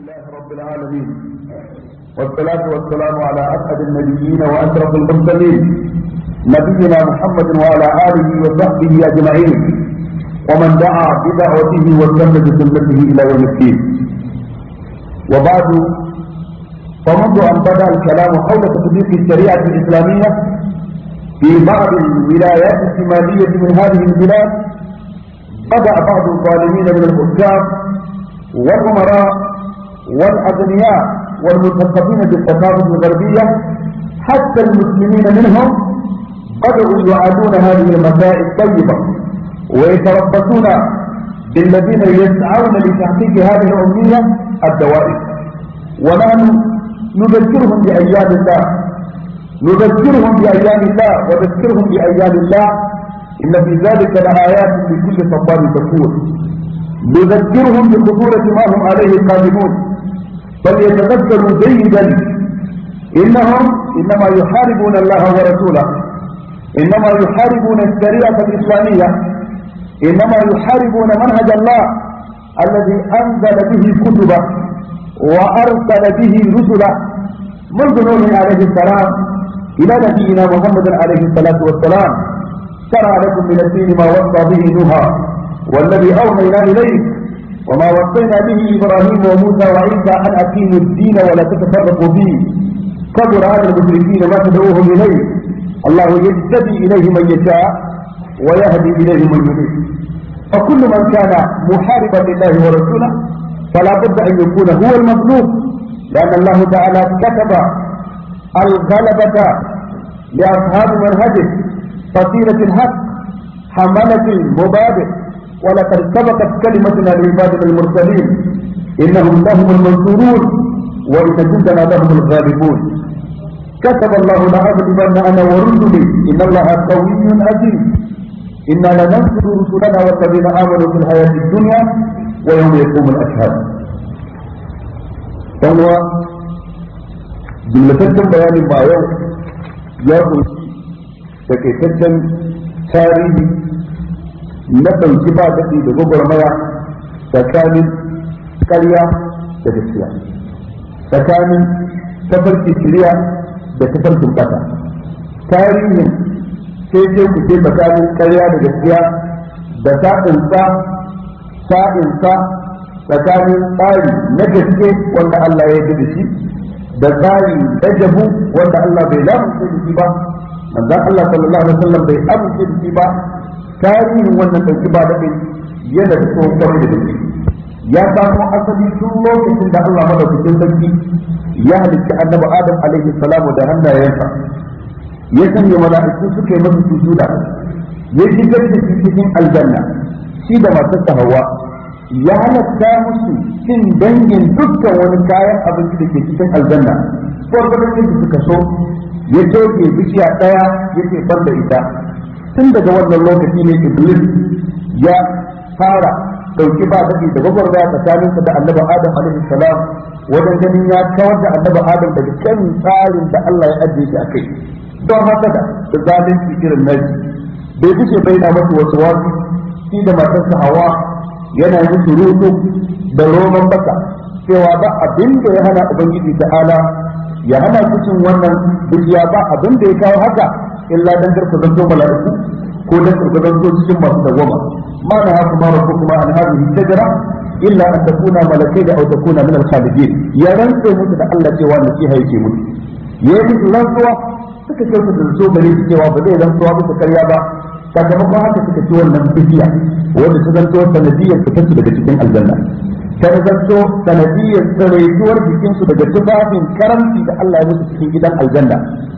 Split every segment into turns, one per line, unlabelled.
لله رب العالمين والصلاة والسلام على أسعد النبيين وأشرف المرسلين نبينا محمد وعلى آله وصحبه أجمعين ومن دعا بدعوته واستنى بسنته إلى يوم الدين وبعد فمنذ أن بدأ الكلام حول تطبيق الشريعة الإسلامية في بعض الولايات الشمالية من هذه البلاد بدأ بعض الظالمين من الحكام والأمراء والأغنياء والمثقفين بالثقافة الغربية حتى المسلمين منهم بدأوا يعادون هذه المسائل الطيبة ويتربصون بالذين يسعون لتحقيق هذه الأمنية الدوائر ونحن نذكرهم بأيام الله نذكرهم بأيام الله وذكرهم بأيام الله إن في ذلك لآيات لكل صبار شكور نذكرهم بخطورة ما هم عليه قادمون فليتذكروا جيدا إنهم إنما يحاربون الله ورسوله إنما يحاربون الشريعة الإسلامية إنما يحاربون منهج الله الذي أنزل به كتبه وأرسل به رسله منذ نوح عليه السلام إلى نبينا محمد عليه الصلاة والسلام شرع لكم من الدين ما وصى به نوحا والذي أوحينا إليك وما وصينا به إبراهيم وموسى وعيسى أن أقيموا الدين ولا تتفرقوا فيه كبر على المشركين ما تدعوهم إليه الله يهتدي إليه من يشاء ويهدي إليه من يريد فكل من كان محاربا لله ورسوله فلا بد أن يكون هو المظلوم لأن الله تعالى كتب الغلبة لأصحاب منهجه فصيلة الحق حملة المبادئ ولقد سبقت كلمتنا لعبادنا المرسلين إنهم لهم المنصورون وإن جندنا لهم الغالبون كتب الله لأغلبن أنا ورسلي إن الله قوي عزيز إنا لننصر رسلنا والذين آمنوا في الحياة الدنيا ويوم يقوم الأشهاد فهو jimlataccen bayanin ba yau ya kunshi takaitaccen tarihi na ɗauki ba daɗi da gwagwarmaya tsakanin ƙarya da gaskiya tsakanin tafarki shirya da tafarkin ƙasa tarihin sai sai ku ce tsakanin ƙarya da gaskiya da sa'insa sa'insa tsakanin tsari na gaske wanda Allah ya yi da shi da tsari na jabu wanda Allah bai lamunce da shi ba manzon Allah sallallahu alaihi wasallam bai amince da shi ba tarihin wannan dauki ba daɗin yana da tsohon da gaske ya samo asali tun lokacin da Allah madaukakin sarki ya halitta annabi Adam alaihi salamu da hannayensa ya sanya mala'iku suka yi masa sujuda ya shigar da shi cikin aljanna shi da matarsa Hawwa ya halatta musu cin dangin dukkan wani kayan abinci da ke cikin aljanna gwargwadon yadda suka so ya toke bishiya ɗaya ya ce ban da ita tun daga wannan lokaci ne iblis ya fara dauki ba daɗi da gwagwarmaya tsakaninsa da annabi adam alaihi salam wajen ganin ya kawar da annabi adam daga kan tsarin da Allah ya ajiye shi a kai don haka da da zalunci irin naji bai bushe bai na masa wasu wasu shi da matarsa hawa yana musu rutu da roman baka cewa ba abin da ya hana ubangiji ta'ala ya hana su cin wannan bishiya ba abin da ya kawo haka illa dan karku zanto mala'iku ko dan karku zanto cikin masu dawama ma na haku ma rabbu kuma an hadhihi shajara illa an takuna malakai da aw takuna min al-khalidin ya rantsa musu da Allah cewa nasiha yake musu yayi musu rantsuwa suka ce su zanto gare su cewa ba zai rantsuwa bisa karya ba sakamakon haka suka ci wannan bishiya wanda su zanto sanadiyar fitar su daga cikin aljanna ta zanto sanadiyar tsaraituwar jikinsu daga tufafin karamci da Allah ya musu cikin gidan aljanna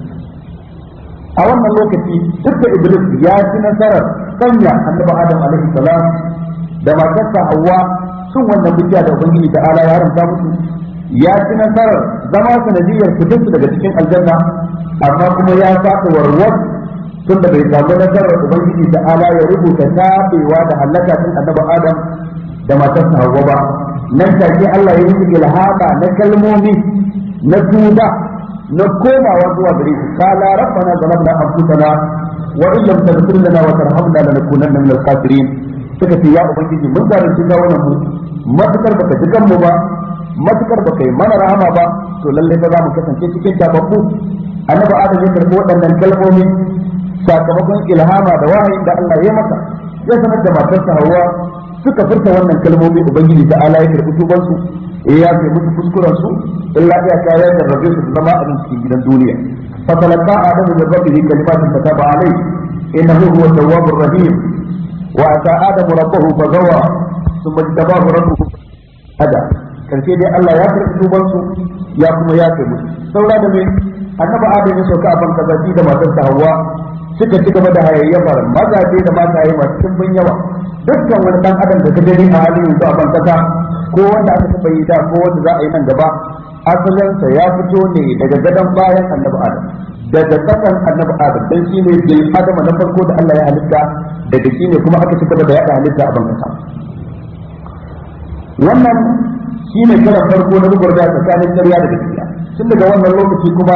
a wannan lokaci duk da iblis ya ci nasarar sanya annabi adam alaihi salam da matarsa hawa sun wannan bishiya da ubangiji da ala ya haramta musu ya ci nasarar zama sanadiyar fitar daga cikin aljanna amma kuma ya fata warwar tunda bai samu nasarar ubangiji da ala ya rubuta tabewa da halaka tun annabi adam da matarsa hawa ba nan take Allah ya yi ilhama na kalmomi na tuba na komawa zuwa gare shi kala rabbana zalamna anfusana wa in lam taghfir lana wa tarhamna lanakunanna min al-khasirin suka ce ya ubangiji mun zalunci kawunan mu matukar baka ji mu ba matukar ba kai mana rahama ba to lalle fa za mu kasance cikin tababbu annabi adam ya karbi waɗannan kalmomi sakamakon ilhama da wahayin da Allah ya masa ya sanar da matarsa Hawwa suka furta wannan kalmomi ubangiji ta ala ya karbi tuban su eh ya kai musu kuskuren su illa ya ka ya jarrabe su zama a cikin gidan duniya fa talaqa adam min rabbihi kalimatin fataba alayhi innahu huwa tawwabur rahim wa ata adam rabbahu fazawa thumma tabahu rabbuhu hada karshe dai Allah ya karbi tuban su ya kuma ya kai musu saura da me annabi adam ya sauka a ban kazafi da matarsa Hawwa suka ci gaba da hayayyafar mazaje da mataye masu dimbin yawa dukkan wani dan adam da ka gani a halin yanzu a bankasa ko wanda aka taɓa yi da ko wanda za a yi nan gaba asalinsa ya fito ne daga gadon bayan annabi adam daga kasan annabi adam dan shi ne bil adam na farko da Allah ya halitta daga shi ne kuma aka ci gaba da yaɗa halitta a bankasa wannan shi ne karan farko na gurgurda tsakanin ƙarya da gaskiya tun daga wannan lokaci kuma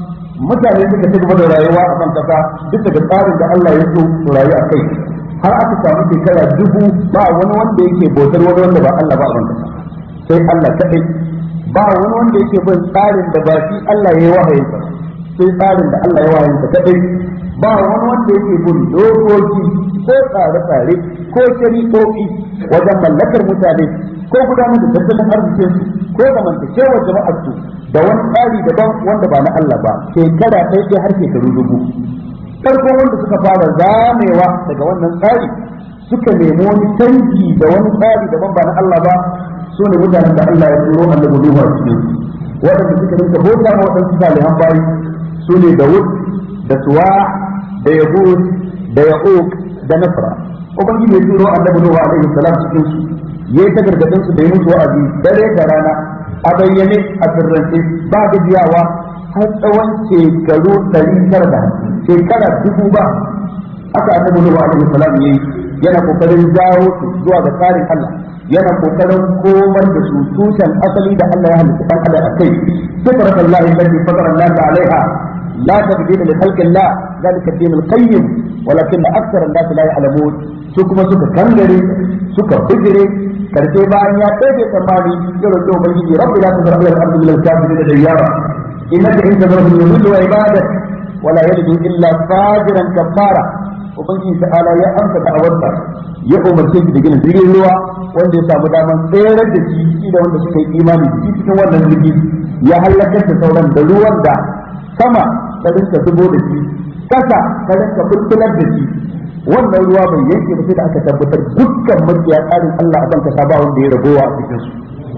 mutane suka ci gaba da rayuwa a kan kasa duk daga tsarin da Allah ya so su rayu a kai har aka samu shekara dubu ba wani wanda yake bautar wani wanda ba Allah ba a kan kasa sai Allah kadai ba wani wanda yake bin tsarin da ba shi Allah ya yi wahayin sa sai tsarin da Allah ya wahayin sa kadai ba wani wanda yake bin dokoki ko tsare-tsare ko shari'o'i wajen mallakar mutane ko gudanar da tattalin arzikin su ko zamantakewar jama'ar su da wani tsari daban wanda ba na Allah ba shekara ɗaya ɗaya har shekaru dubu farko wanda suka fara zamewa daga wannan tsari suka nemi wani canji da wani tsari daban ba na Allah ba su ne mutanen da Allah ya turo annabi Nuhu a cikin waɗanda suka rinka bauta ma waɗansu salihan bayi su ne Dawud da Suwa da Yahud da Ya'uq da Nasra ubangiji ya turo annabi Nuhu alaihi salam cikin su yayi ta gargadin su da yi musu wa'azi dare da rana a bayyane a sirrance ba gajiyawa har tsawon shekaru ɗari tara da shekara dubu ba aka annabi Nuhu alaihi salam yayi yana kokarin jawo su zuwa ga tsarin Allah yana kokarin komar da su tushen asali da Allah ya halitta dan adam akai fitrat Allah allati fatara an-nas alaiha la tabdila li khalqi Allah zalika ad-din al-qayyim walakin akthar an-nas la ya'lamun su kuma suka kangare suka bijire karshe bayan ya ɗauke tsammani ya roƙi ubangiji rabbi la tazar ala al-ardi min al-kafirin da dayyara innaka in tazarhum yudillu wa ibadak wala yalidu illa fajiran kafara ubangiji ta'ala ya amsa da'awarsa ya umarce shi da gina jirgin ruwa wanda ya samu daman tsayar da shi shi da wanda suka yi imani da shi cikin wannan jirgi ya halakar da sauran da ruwan da sama ta rinka zubo da shi kasa ta rinka bulbular da shi wannan ruwa bai yanke ba sai da aka tabbatar dukkan makiya tsarin Allah a banka ba wanda ya ragowa a cikin su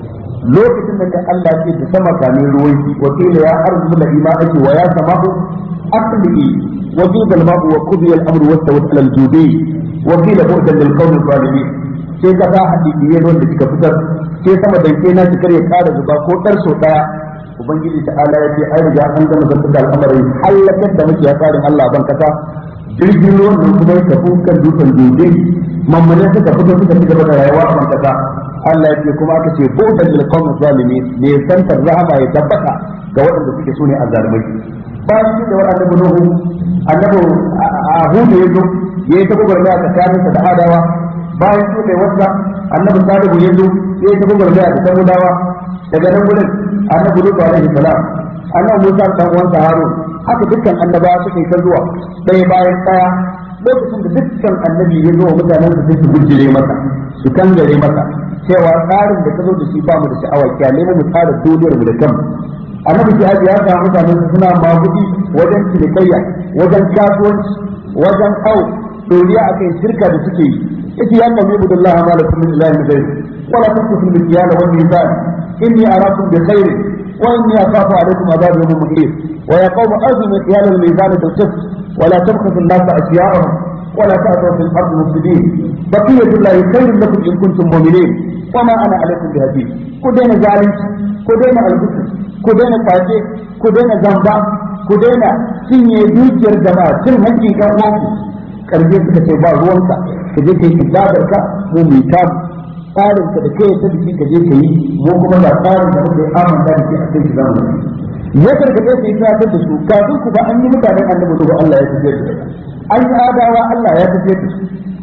lokacin da Allah ke da sama kamin ruwan shi wa qila ya arzu la ima ake wa ya sama'u aqli wa qila al-ma'u wa qudiya al-amru wa tawat al-judi wa qila bu'dan lil qawmi zalimin sai ka sa hadisi ne wanda kika fitar sai sama da ke na ki kare kara zuba ko dar so daya ubangiji ta'ala ya ce ai riga an gama zanta da al'amarin halakar da muke tsarin Allah ban kasa jirgin ruwan nan kuma ya tafi kan dutsen dutse mammane suka fito suka ci gaba da rayuwa a ban kasa Allah ya ce kuma aka ce bautan lil qawmi zalimin ne santar rahama ya tabbata ga waɗanda suke so ne azzalumai bayan shi da wani annabi nuhu annabi ahudu yazo yayi ta gwagwarmaya tsakaninsa da adawa bayan shi da wasa annabi salihu yazo yayi ta gwagwarmaya da samudawa daga nan gurin annabi lutu alaihi salam annabi musa dan uwansa harun haka dukkan annabawa suka yi ta zuwa ɗaya bayan ɗaya lokacin da dukkan annabi ya zo wa mutanen su sai su gujire masa su kangare masa cewa tsarin da ka zo da shi ba mu da sha'awa kyale mu tsara duniyar mu da kanmu annabi jihadi ya samu mutanen su suna magudi wajen cinikayya wajen kasuwanci wajen au doriya akan shirka da suke yi yace ya nabi budullahi ma lakum min ilahin ghayr wala tunfiqu fil mikyal wal mizan inni arakum bi khairin wa inni akhafu alaykum adhab yawmin muhit wa ya qawm azimu mikyal al mizan bil qist ولا تبخسوا الناس أشياءهم ولا تأتوا في الأرض مفسدين بقية الله خير لكم إن كنتم مؤمنين وما أنا عليكم بهديد كدين ظالم كدين البسر كدين فاجئ كدين زنبا كدين سيني دوجر جماعة سن هنجي كأواكي karje suka ce ba ruwanka ka je ka yi ibadarka mu mai tam tsarin ka da kai ta biki ka je ka yi mu kuma ba tsarin da muke amanta da ke a kai shi zamu ya gargaɗe su yi tunatar da su kafin ku ba an yi mutanen annabi ba Allah ya tafiyar da su an yi adawa Allah ya tafiyar da su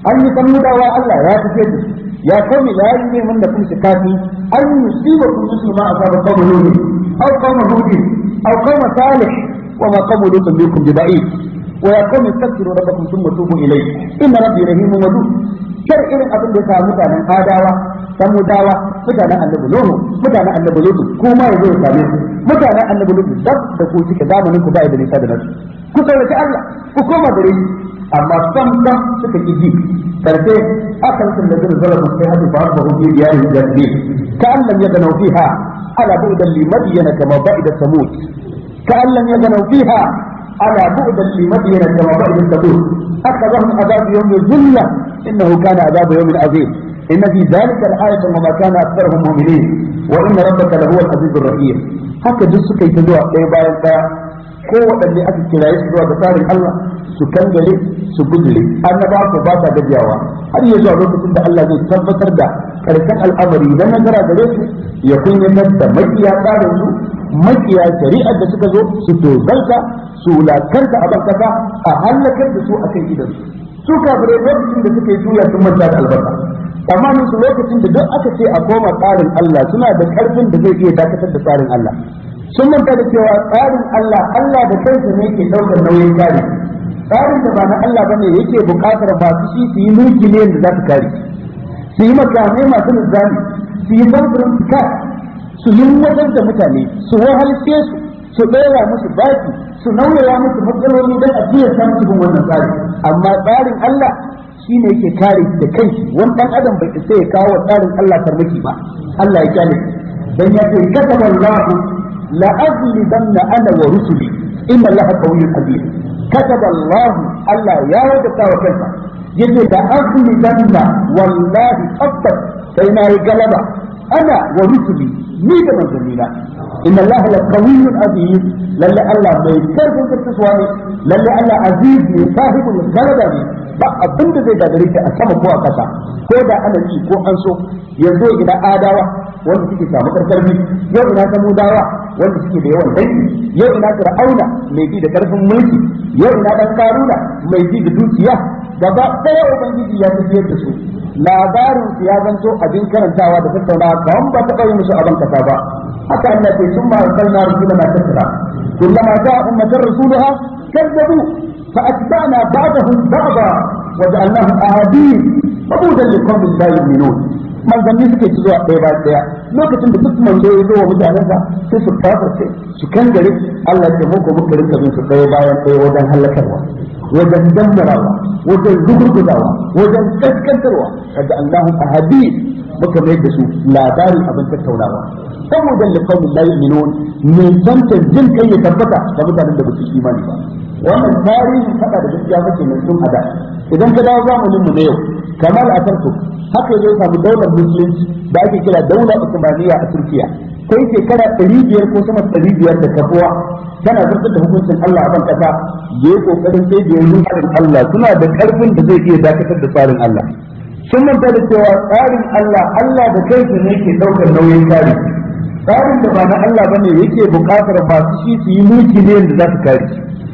an yi samudawa Allah ya tafiye da su ya kome la yi min da kun shikafi an yusiba kun muslima asaba qawmu lut aw qawmu hud aw qawmu salih wa ma qawmu lut minkum biba'id wa ya qawmi istaghfiru rabbakum thumma tubu ilayhi inna rabbi rahimun wadud kar irin abin da ya samu mutanen adawa samudawa mutanen annabi nuhu mutanen annabi lut kuma yazo ya same su mutanen annabi lut dab da ku cike zamanin ku bai da nisa da nasu ku sauraci Allah ku koma gare shi amma sam sam suka ki ji karfe akan sun da zuru zalamu sai hadu ba ba hujji diyarin jaddi ka allam ya ganau fiha ala bu'dan li madyana kama ba'ida samud ka allam ya ganau fiha ala bu'dan li madyana kama ba'ida samud akadahum adab yawm dhulla innahu kana adab yawm azim إن في ذلك الآية وما كان أكثرهم مؤمنين وإن ربك لهو العزيز الرحيم هكذا duk suka yi ta zuwa ɗaya bayan ɗaya ko waɗanne aka kiraye su zuwa ga tsarin Allah su kangare su gudure annaba ko ba sa gajiyawa har ya zuwa lokacin da Allah zai tabbatar da karshen al'amari idan nazara gare su ya kunyatar da makiya tsarin su makiya shari'ar da suka zo su tozalta su wulakanta a bankasa a hallakar da su a kan idan su kafirai lokacin da suka yi juya sun manta da albarka amma su lokacin da duk aka ce a koma tsarin Allah suna da karfin da zai iya dakatar da tsarin Allah sun manta da cewa tsarin Allah Allah da kansa ne ke daukar nauyin kare tsarin da ba na Allah bane yake bukatar masu shi su yi mulki ne da za su kare su yi makamai masu nizami su yi samfurin fika su yi wajen da mutane su wahalce su su ɗora musu baki su nauyaya musu matsaloli don a jiya samun cikin wannan tsari amma tsarin Allah shi ne yake kare shi da kanshi wani ɗan adam bai isa ya kawo tsarin Allah farmaki ba Allah ya kyale dan ya ce kataba Allah la aghlibanna ana wa rusuli inna Allah qawiyyun aziz kataba Allah Allah ya wajabta wa kansa yace da aghlibanna wallahi tabbas sai na yi galaba ana wa rusuli ni da manzannina inna Allah la qawiyyun aziz lalle Allah mai karfin karkaswa ne lalle Allah aziz ne sahibul galaba ne ba abin da zai gagare shi a sama ko a ƙasa ko da ana ji ko an so yanzu ina adawa wanda suke samu karfi yau ina samudawa wanda suke da yawan dangi yau ina fir'auna mai ji da karfin mulki yau ina dan karuna mai ji da dukiya gaba ɗaya ubangiji ya tafiyar da su labarin su ya zanto abin karantawa da tattaunawa kawai ba taɓa yi musu abin kasa ba haka Allah ce sun ma arsalna rusulana tattara kullama ja'a ummatan rasuluha kazzabu فأتبعنا بعضهم بعضا وجعلناهم أحاديث فبودا لقوم لا يؤمنون manzanni suke ci zuwa ɗaya bayan ɗaya lokacin da duk manzo ya zo wa mutanensa sai su kafarce su kangare Allah ya muku muka rinka bin su ɗaya bayan ɗaya wajen halakarwa wajen dammarawa wajen rugurguzawa wajen kaskantarwa kaga Allahu ahadi muka mai da su labari abin tattaunawa saboda liqaumin la yu'minun min zanta jin kai ya tabbata da mutanen da ba su imani ba wannan tarihin fada da gaskiya kake nan tun ada idan ka dawo zamanin mu na yau kamar a tarko haka zai samu daular musulunci da ake kira daular usmaniya a turkiya kai shekara ɗari biyar ko sama ɗari biyar da kafuwa tana zartar da hukuncin Allah a ban kasa ya yi kokarin sai da yanzu tsarin Allah suna da karfin da zai iya dakatar da tsarin Allah sun manta da cewa tsarin Allah Allah da kansa ne ke ɗaukar nauyin kare tsarin da ba na Allah bane yake buƙatar masu shi su yi mulki ne da za su kare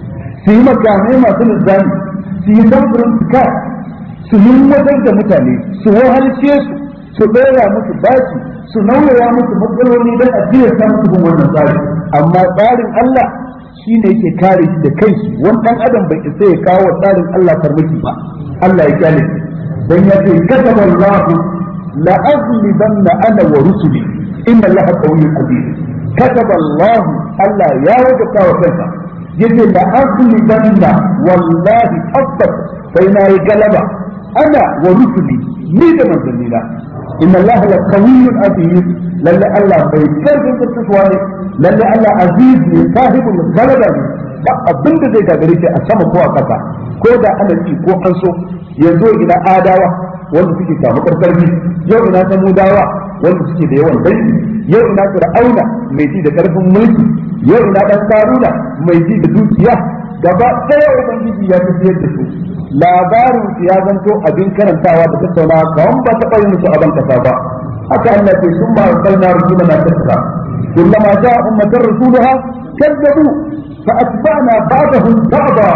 su yi makamai masu nizami su yi samfurin fika su wajen da mutane su wahalce su su ɗora musu bashi su nauyaya musu matsaloli don a jiya samu cikin wannan tsari amma tsarin Allah shi ne yake kare shi da kai shi wani ɗan adam bai isa ya kawo tsarin Allah farmaki ba Allah ya kyale dan ya ce kataba Allah la aghlibanna ana wa rusuli inna Allah qawiyyun aziz kataba Allah Allah ya wajaba wa kansa yace la aghlibanna wallahi tabbas sai na yi galaba ana wa rusuli ni da manzannina inna allaha la qawiyyun aziz lalle allah bai karfin tsatsuwa ne lalle allah aziz ne sahibul galaba ne ba abin da zai gagare shi a sama ko a kasa ko da ana ci ko an so yanzu ina adawa wanda suke samu karfi yau ina samudawa wanda suke da yawan dangi yau ina fir'auna mai ji da karfin mulki yau ina dan karuna mai ji da dukiya gaba ɗaya ubangiji ya tafiyar da su labarin su ya zanto abin karantawa da tattaunawa kawai ba taɓa yin musu abin kasa ba haka Allah ce sun ma arsalna rusulana tattara kullama ja'a ummatan rasuluha kazzabu fa atba'na ba'dahum ba'da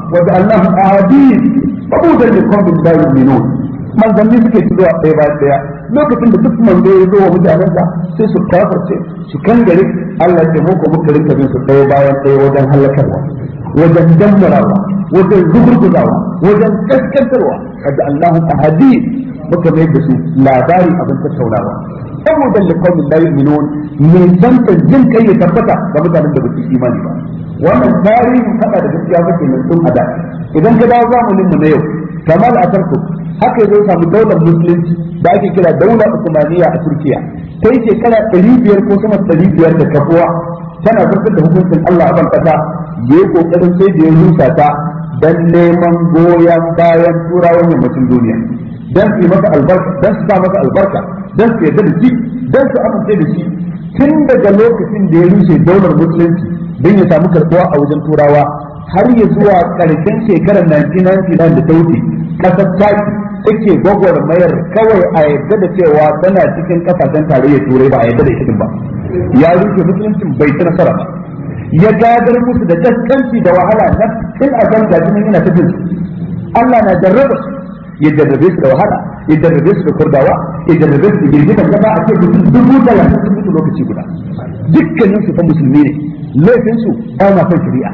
wa ja'alnahum ahadith fabudan liqawmin la yu'minun manzanni suke zuwa ɗaya bayan ɗaya lokacin da duk manzo ya zo wa mutanensa sai su kafarce su kangare Allah ya mu ko muka rinka bin su ɗaya bayan ɗaya wajen halakarwa wajen dammarawa wajen rugurguzawa wajen kaskantarwa kada Allahun ahadi muka mai da su labari abin tattaunawa saboda liqaumin la yu'minun me zanta jin kai ya tabbata ga mutanen da ba su imani ba wannan tarihin hada da gaskiya ba kenan tun ada idan ka dawo zamanin mu na yau kamar a tarko haka zai samu daular musulunci da ake kira daular usmaniya a turkiya ta yi shekara ɗari biyar ko sama ɗari biyar da kafuwa tana zartar da hukuncin allah a ban ƙasa ya yi ƙoƙarin sai da ya rusa ta don neman goyon bayan turawan yammacin duniya don su yi masa albarka don su sa masa albarka don su yarda da shi don su amince da shi tun daga lokacin da ya rushe daular musulunci don ya samu karɓuwa a wajen turawa har ya zuwa ƙarshen shekarar 1999 da ta wuce ƙasar taki take gwagwarmayar kawai a yadda da cewa tana cikin ƙasashen tarayyar turai ba a yadda da ita ba ya rushe musuluncin bai ci nasara ba ya gadar musu da gaskanci da wahala na tun a kan gashi nan yana tafiya Allah na jarraba su ya jarrabe su da wahala ya jarrabe su da kurdawa ya jarrabe su da girgizar kasa a ce mutum dubu talatin sun mutu lokaci guda dukkanin su fa musulmi ne laifin su ba ma son shari'a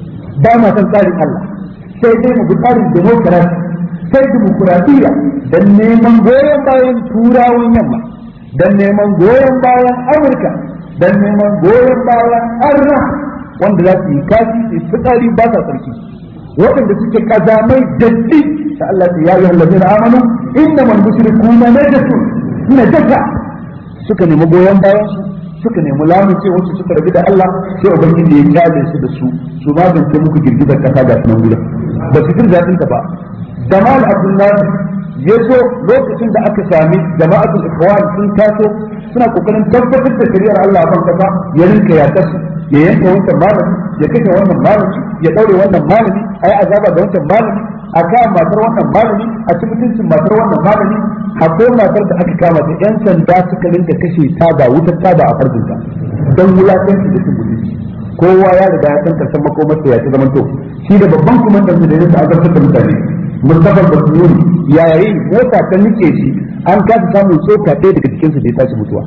ba ma son tsarin Allah sai dai mu bi tsarin demokarasi sai dimokuraɗiyya don neman goyon bayan turawan yamma don neman goyon bayan amurka don neman goyon bayan arna wanda za su yi kashi su fitsari ba sa sarki waɗanda suke kazamai datti ta Allah ta yayi hallazina amanu inna man mushrikuna najasun najasa suka nemi goyon bayan su suka nemi lamunce wacce suka rabu da Allah sai ubangiji ya kyale su da su su magance muku girgizar kasa ga sunan gudan ba su jin daɗin ta ba Jamal Abdullahi ya zo lokacin da aka sami jama'atul ikhwan sun taso suna kokarin tabbatar da shari'ar Allah ban kasa ya rinka ya kasu ya yanke wancan malami ya kashe wannan malami ya daure wannan malami ayi azaba ga wancan malami a kama matar wannan malami a ci mutuncin matar wannan malami akwai matar da aka kama ta yan sanda suka rinka kashe ta ba wutar ta ba a farjinta don wulakanci da cin mutunci kowa ya riga ya san karshen makomarsa ya ci zaman to shi da babban kumandan da ya azabtar da mutane Mustapha Basmuni yayin mota ta nike shi an kasa samun tsoka ɗaya daga cikinsa da ya tashi mutuwa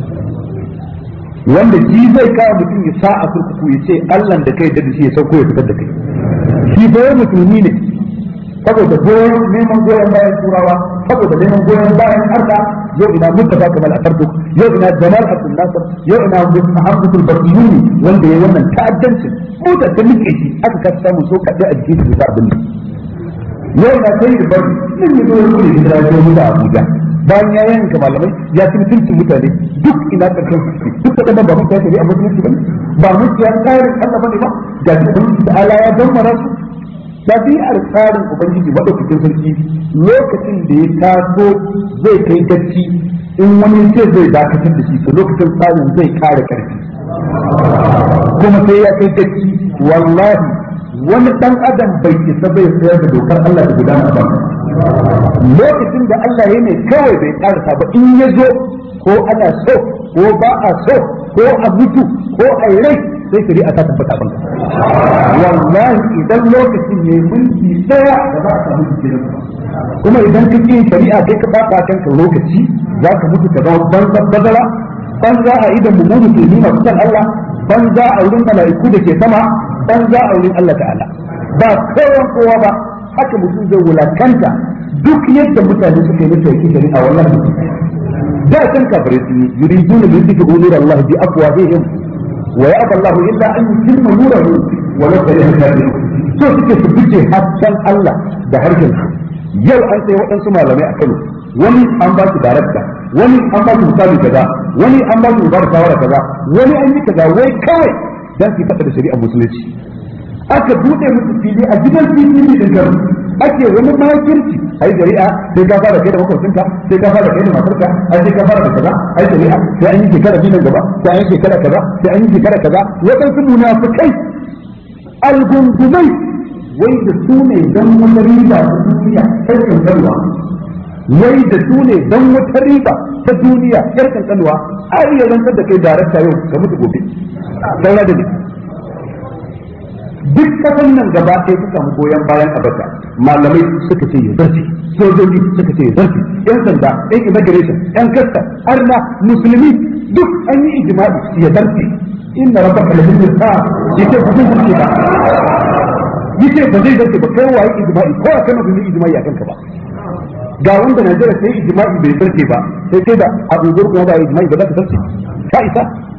wanda shi zai kawo mutum ya sa a kurkuku ya ce Allah da kai da shi ya sauko ya fitar da kai shi bayan musulmi ne saboda goyon neman goyon bayan turawa saboda neman goyon bayan arda yau ina mustafa kamal atartuk yau ina jamal abdul nasir yau ina muhammadul basmuni wanda ya wannan ta'addancin mota ta nike shi aka kasa samun tsoka ɗaya a jikin da abin nan yau na sai da bari nan ya zo ya kure hijira ya zo da Abuja bayan ya yanka malamai ya ci mutuncin mutane duk ina karshen su duk da ba mu tafi a mutunci bane ba mu ya tsarin Allah bane ba da ubangiji da Allah ya dammara su dabi'ar tsarin ubangiji madaukakin sarki lokacin da ya taso zai kai gaci in wani ce zai dakatar da shi to lokacin tsarin zai kare karfi kuma sai ya kai gaci wallahi wani dan adam bai isa bai sayar da dokar Allah da gudana ba lokacin da Allah ya ne kawai bai karasa ba in ya zo ko ana so ko ba a so ko a mutu ko a yi rai sai shari'a ta tabbata banka wallahi idan lokacin ne mulki daya da za a samu jikin kuma idan ka yin shari'a kai ka bata kanka lokaci za ka mutu ka zama banza bazara banza a idan mu musulmi masu san Allah banza a wurin mala'iku da ke sama banza a wurin Allah ta'ala ba kowan kowa ba haka mutum zai wulakanta duk yadda mutane suka yi masa yake shari'a wallahi da kan kafirai sun yi yuriduna bi yudhibu nur Allah bi afwahihim wa ya'ba Allah illa an yutimma nurahu wa la kariha kafirun so suke su bice hasken Allah da harshen su yau an sai waɗansu malamai a Kano wani an ba su darakta wani an ba su misali kaza wani an ba su ba shawara kaza wani an yi kaza wai kawai dan su faɗa da shari'a musulunci aka bude musu fili a gidan fili din garu ake wani makirci ai shari'a sai ka fara kai da makwabcinka sai ka fara kai da matarka ai sai ka fara da kaza ai shari'a sai an yi shekara biyu nan gaba sai an yi shekara kaza sai an yi shekara kaza waɗansu munafikai algungumai wai da su ne dan wata riba ta duniya sai kankanwa wai da su ne dan wata riba ta duniya yar kankanwa a iya rantsar da kai darakta yau ka mutu gobe saura da ne duk kasan nan gaba ɗaya ta samu goyon bayan abata malamai suka ce ya zarce sojoji suka ce ya zarce yan sanda yan immigration yan kasta arna musulmi duk an yi ijma'i ya zarce inna rabbaka labil mirsad yace ba zai zarce ba yace ba zai zarce ba kai waye ijma'i ko a kana bin ijma'i akan ka ba ga wanda Najeriya sai ijma'i bai zarce ba sai sai da Abu Bakar kuma ba ijma'i ba za ka zarce ka isa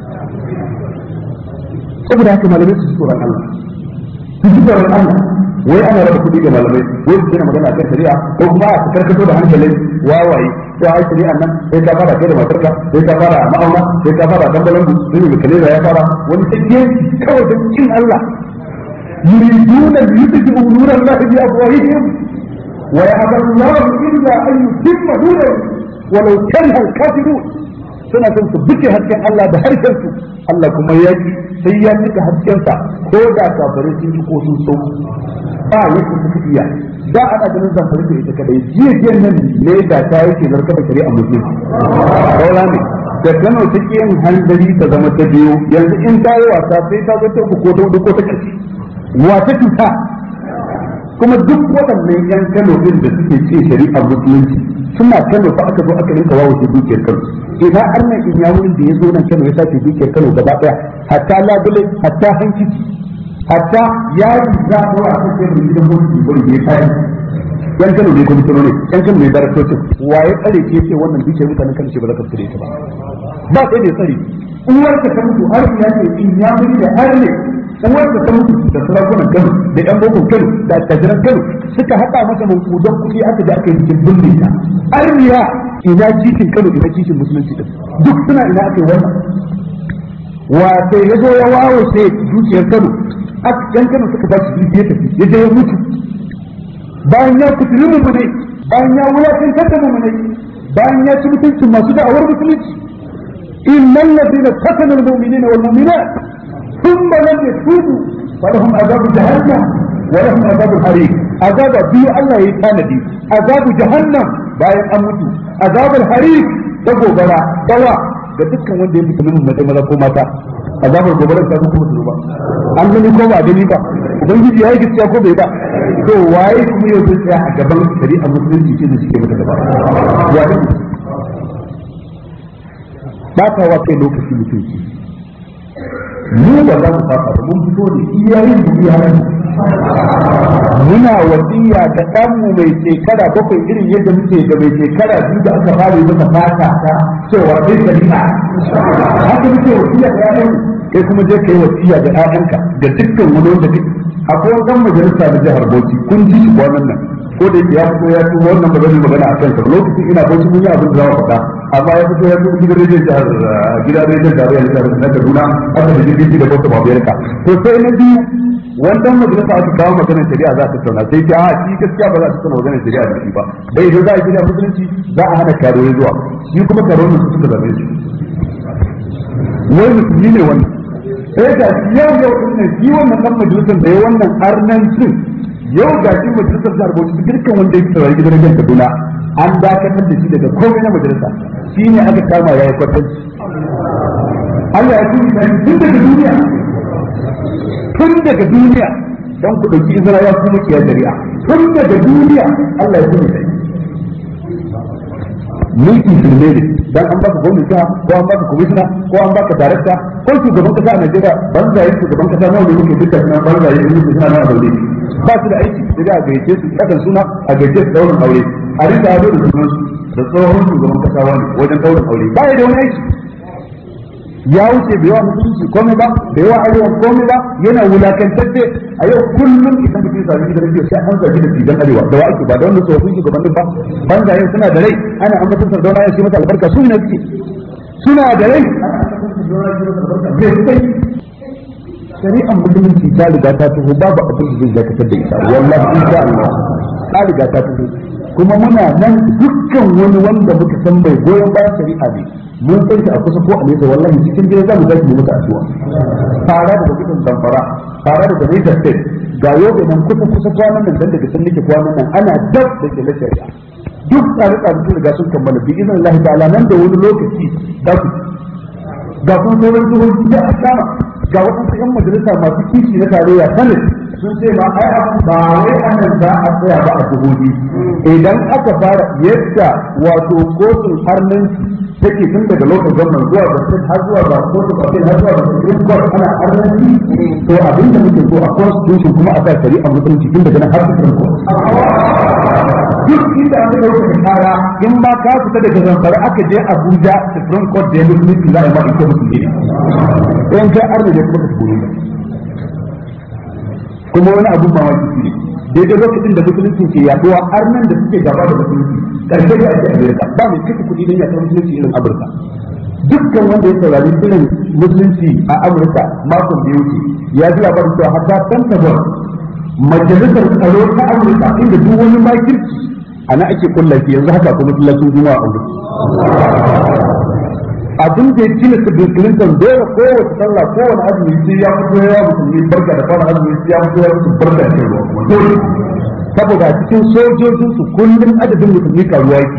saboda haka malamai su tsoron Allah su ji tsoron Allah wai ana raba kuɗi ga malamai wai su gina magana kan shari'a ko kuma a karkato da hankalin wawaye sai ai shari'a nan sai ka fara kai da matarka sai ka fara ma'auna sai ka fara dambalan sai mai kalera ya fara wani sai kawai da kin Allah yuriduna liyutfi'u nura Allah bi afwahihim wa ya'ba Allah illa an yutimma nurahu walau kariha al-kafirun suna son su buke hasken Allah da harshen su Allah kuma ya ki sai ya cika haskensa ko da kafirai sun yi ko sun so ba yake suka iya da ana ganin zamfari da ita kadai jiya jiya nan ne da ta yake zarka da shari'a musulmi kaula ne da Kano ta yin hanzari ta zama ta biyu yanzu in ta yi wasa sai ta zo ta uku ko ta hudu ko ta ƙarshe wata cuta kuma duk waɗannan yan Kano din da suke ce shari'a musulunci suna Kano fa aka zo aka rinka wawo shi dukiyar Kano ina annan in ya wurin da ya zo nan Kano ya sace dukiyar Kano gaba daya hatta labule hatta hankici hatta yari za a wa aka ce mai gidan gwamnati bari ya kai yan Kano ne kuma ne yan Kano ne daraktocin waye tsare ke ce wannan dukiyar mutanen Kano ce ba za ka tsare ta ba ba sai da tsare uwar ka ta mutu har ya ce in ya mutu da har ne uwar ka ta mutu da sarakunan Kano da yan bokon Kano da attajiran Kano suka haɗa masa mankudan kuɗi aka je aka yi cikin binne ta arniya ina cikin Kano ina cikin musulunci din duk suna ina aka yi wannan wa sai ya zo ya wawo sai dukiyar Kano yan Kano suka ba shi dukiya tafi ya je ya mutu bayan ya fitiri mu ne bayan ya wulakantar da mu ne bayan ya ci mutuncin masu da'awar musulunci innal ladina fatanu al-mu'minina wal mu'minat thumma lam yatubu falahum azabu jahannam wa lahum azabu harim azaba biyu Allah yayi tanadi azabu jahannam bayan an mutu azabul harim ta gobara dawa ga dukkan wanda ya mutu min mace maza ko mata azabar gobara ta kuma mutu ba an gani ko ba gani ba ubangiji yayi gaskiya ko bai ba to waye kuma yau zai tsaya a gaban shari'a musulunci ce da suke mata gaba waye ba ta wa kai lokaci mutunci mu ba za mu saba ba mun fito ne iyayen mu iyayen muna wasiya da ɗanmu mai shekara bakwai irin yadda muke da mai shekara biyu da aka fara yi masa fata ta cewa zai shari'a haka muke wasiya da ƴaƴan kai kuma je kai wasiya da ƴaƴanka da dukkan wani wanda kake akwai wani ɗan majalisa na jihar Bauchi kun ji shi kwanan nan ko da ya fito ya tuba wannan ba zai magana a kansa lokacin ina Bauchi mun yi abin da za mu faɗa amma ya fito ya tuba gidan rediyon jihar gidan rediyon tarayya na jihar Kaduna aka da jirgin da Bauchi Babiyarka to sai na biyu wannan majalisa aka kawo maganar shari'a za ta tattauna sai ta shi gaskiya ba za ta tattauna maganar shari'a da shi ba dai idan za a shari'a musulunci za a hana karuwa zuwa shi kuma karuwa su suka zabe shi wai musulmi ne wannan sai ga yau yau din nan shi wannan dan majalisar da ya wannan arnancin yau ga shi majalisar jihar Bauchi dukkan wanda yake saurari gidan rediyon Kaduna an dakatar da shi daga komai na majalisa shi ne aka kama yayi kwatanci Allah ya tuni tun daga duniya tun daga duniya don ku ɗauki izina ya kuma kiyar shari'a tun daga duniya Allah ya kuma sai mulki shirme ne dan an baka gwamnati ko an baka komishina ko an baka darakta ko shugaban kasa a Najeriya banzaye shugaban kasa nawa ne muke duka suna banzaye in muke suna nawa zaune ba su da aiki sai a gayyace su kakan suna a gayyace su daurin aure a rika ado da sunan su da tsohon shugaban kasa wani wajen daurin aure ba ya da wani aiki ya wuce bai yawa musulunci komai ba bai yawa arewa komai ba yana wulakantacce a yau kullum idan mutum ya sami gidan rediyo sai an zagi da fidan arewa da wa ake ba da wannan tsofaffin shugabannin ba banza yau suna da rai ana ambaton sardauna ya ce masa albarka su ne suke suna da rai ana ambaton sardauna ya ce masa albarka bai kai shari'ar musulunci ta riga ta taho babu abin da zai dakatar da ita wallahi insha Allah ta riga ta taho kuma muna nan dukkan wani wanda muka san bai goyon bayan shari'a ne mun san shi a kusa ko a nesa wallahi cikin gida zamu tashi mu mutu addu'a fara daga gudun zamfara fara daga Niger State ga yobe nan kusa kusa kwanan nan dan daga sun nake kwanan nan ana dab da ke shari'a duk tsare tsare sun riga sun kammala bi idan Allah ta'ala nan da wani lokaci za ku ga kuma sauran jihohi da aka ga waɗansu 'yan majalisa masu kishi na tarayya sanin sun ce ma ai abu ba wai anan za a tsaya ba a jihohi idan aka fara yadda wato kotun harnanci take tun daga lokacin gwamnan zuwa ga state har zuwa ga kotun appeal har zuwa ga supreme court ana harnanci to abin da muke so a constitution kuma a sa shari'a musulunci tun daga nan har supreme court duk inda aka dauka da kara in ba ka fita daga zamfara aka je abuja supreme court da ya musulunci za a yi ma ita musulmi ne in kai arna ne kuma ka tafi kuma wani abun mamaki shi ne daidai lokacin da musulunci ke yaduwa har nan da suke gaba da musulunci karshe da ake amerika ba mai kashe kuɗi don yaɗa musulunci irin amurka dukkan wanda ya saurari irin musulunci a amurka makon da ya wuce ya ji labarin cewa hatta pentagon majalisar tsaro ta amurka inda duk wani makirci ana ake kullafi yanzu haka kuma masallacin juma'a a abin da ya cina su Bill Clinton dole kowace sallah kowane azumi sai ya fito ya musulmi barka da fara azumi sai ya fito ya musu barka da ruwa kuma dole saboda cikin sojojin su kullum adadin musulmi karuwa yake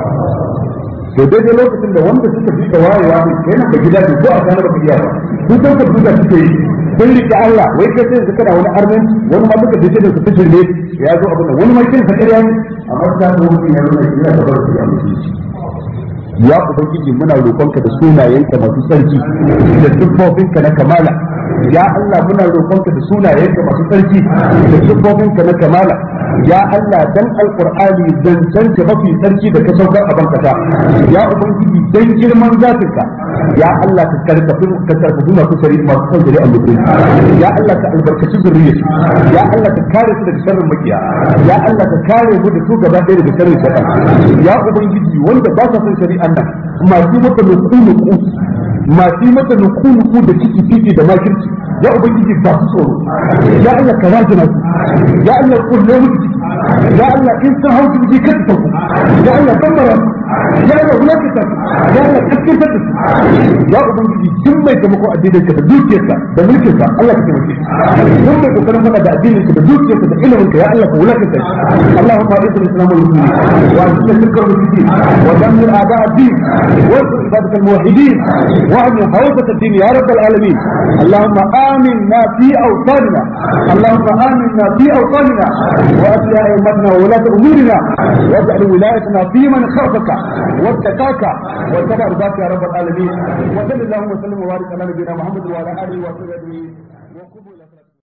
to daidai lokacin da wanda suka fi da wayewa ne kenan da gida ko a kana baka iya ba sun san ka duka suke yi sun rike Allah wai kai sai kana wani armen wani ma duka dace da su fitin ne ya zo abin da wani ma kin sa ƙarya ne amma ta zo mutum ya nuna yana da barka ya musulunci ya ubangiji muna roƙonka da sunayenka masu sarki da siffofinka na kamala ya Allah muna roƙonka da sunayenka masu sarki da siffofinka na kamala ya Allah dan alqur'ani zancen ka mafi sarki da ka saukar a bankata ya ubangiji dan girman zatinka ya Allah ka karkafi ka karkafi masu sari masu son zuri a mutum ya Allah ka albarkaci zuriyar ya Allah ka kare su daga sharrin makiya ya Allah ka kare mu da su gaba ɗaya daga sharrin shaitan ya ubangiji wanda ba sa son shari'an nan masu mata nuku nuku masu mata nuku nuku da ciki ciki da makirci ya ubangiji ba su tsoro ya Allah ka rajina su ya Allah kulle mu ciki ya Allah in sun hau ciki kada ta ku ya Allah tambara ya Allah wulakata ya Allah kaskantar da su ya ubangiji duk mai taimako addinin ka da dukiyarka da mulkin ka Allah ka taimake shi duk mai kokarin faɗa da addinin ka da dukiyarka da ilimin ka ya Allah ka wulakata shi Allahumma a'izz al-islam wal muslimin wa a'izz al-shirka wal mushrikin wa dammir a'da' ad-din wa ansur ibadak al-muwahhidin wa ahmi hawzat ad-din ya rabb al-alamin اللهم آمنا في أوطاننا اللهم آمنا في أوطاننا وأصلح أئمتنا وولاة أمورنا واجعل ولايتنا في من خافك واتقاك واتبع رضاك يا رب العالمين وصل اللهم وسلم وبارك على نبينا محمد وعلى آله وصحبه أجمعين